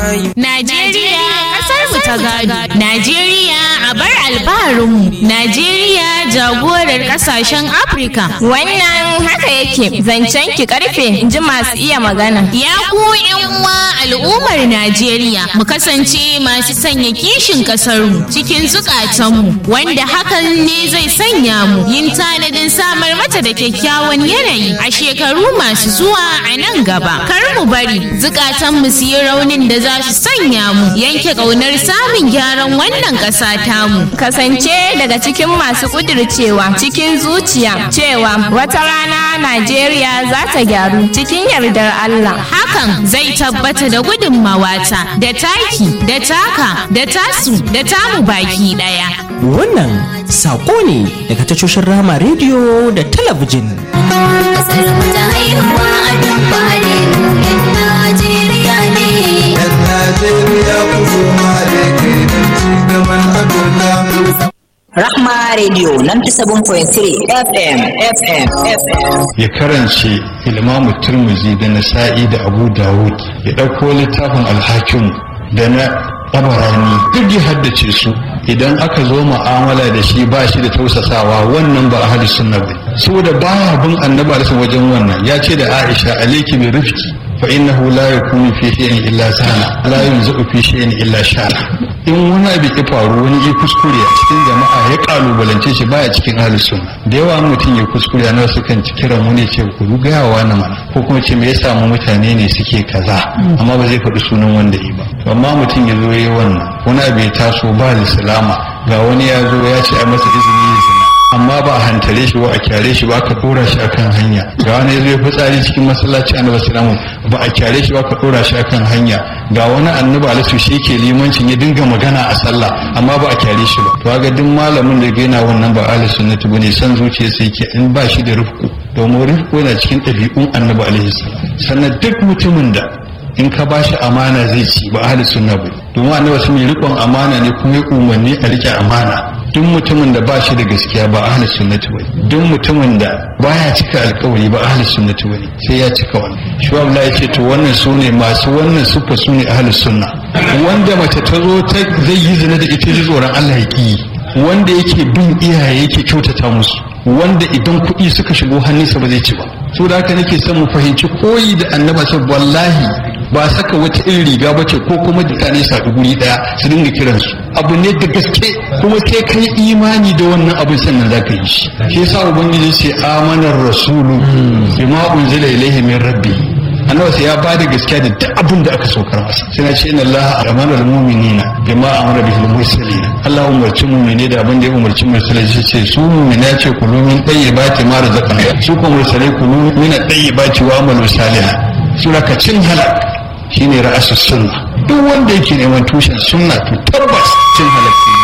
Najeriya kasar mu ta gado. Najeriya a bar albarinmu. Najeriya jagorar kasashen Afirka. Wannan haka yake zancen ki karfe in ji masu iya magana. Ya ku uwa al'ummar Najeriya mu kasance masu sanya kishin kasarmu cikin zukatanmu wanda hakan ne zai sanya mu yin tanadin samar mata da kyakkyawan yanayi a shekaru masu zuwa a nan gaba. Kar mu bari zukatanmu su yi raunin da za su sanya mu yanke ƙaunar samun gyaran wannan ƙasa tamu. Kasance daga cikin masu kudircewa cikin zuciya cewa wata rana Najeriya za ta gyaru cikin yardar Allah. Hakan zai tabbata da gudunmawata da taki da taka da tasu da tamu baki ɗaya. Wannan saƙo ne daga tashoshin Rama rediyo da talabijin. Kasar mu ta haihuwa a duk fadi mu yan Najeriya ne. Yan Najeriya ku koma da ke don ci gaban Afirka. Rahma Radio 97.3 FM FM FM ya karance ilmamu turmuzi da nasa'i da abu dawud ya ɗauko littafin alhakim da na tabarani duk ya haddace su idan aka zo mu'amala da shi ba shi da tausasawa wannan ba ahli sunna ba saboda baya bin annabi alaihi wajen wannan ya ce da aisha alayki bi rifki fa innahu la yakunu fi shay'in illa sana la yunzu fi shay'in illa shana in wani abu ya faru wani ya kuskure a cikin jama'a ya kalubalance shi baya cikin ahli sunna da yawa mutum ya kuskure na su kan kiran wani ce ku gaya wa na mana ko kuma ce me ya samu mutane ne suke kaza amma ba zai faɗi sunan wanda yi ba amma mutum ya zo ya yi wannan wani abu ya taso ba salama ga wani ya zo ya ce a masa izini ya zina amma ba a hantare shi ba a kyare shi ba aka dora shi akan hanya ga wani zai fitsari cikin masallaci annabi sallallahu ba a kyare shi ba aka dora shi akan hanya ga wani annabi alaihi shi ke limancin ya dinga magana a sallah amma ba a kyare shi ba to ga duk malamin da ga yana wannan ba ahli sunnati bane san zuciya sai ke in ba shi da rufku domin rufku yana cikin ɗabi'un annabi alaihi sannan duk mutumin da in ka ba shi amana zai ci ba ahli sunna ba domin annabi sun yi riƙon amana ne kuma ya umarni a riƙe amana duk mutumin da ba shi da gaskiya ba ahli sunnati bane duk mutumin da baya cika alkawari ba ahli sunnati bane sai ya cika wannan shi Allah ya ce to wannan sune masu wannan sufa sune ahli sunna wanda mace ta zo ta zai yi zina da ita ji tsoron Allah ya ki wanda yake bin iyaye yake kyautata musu wanda idan kuɗi suka shigo hannunsa ba zai ci ba so da haka nake son mu fahimci koyi da annaba sai wallahi ba saka wata irin riga ba ce ko kuma mutane su haɗu guri ɗaya su dinga kiransu abu ne da gaske kuma sai kai imani da wannan abin sannan za ka yi shi shi yasa ubangiji ce amanar rasulu bima unzila ilaihi min rabbi annabi sai ya ba da gaskiya da duk abin da aka saukar masa sai na ce inna allaha amara almu'minina bima amara bihi almursalin Allah umarci mu'mini da abin da ya umarci mursalai shi ce su mu'mina ya ce kulu min tayyibati ma razaqna su kuma mursalai kulu min tayyibati wa amalu salihan sura ka cin halak shine ra'asus sunna duk wanda yake neman tushen sunna to tabbas cin halak ne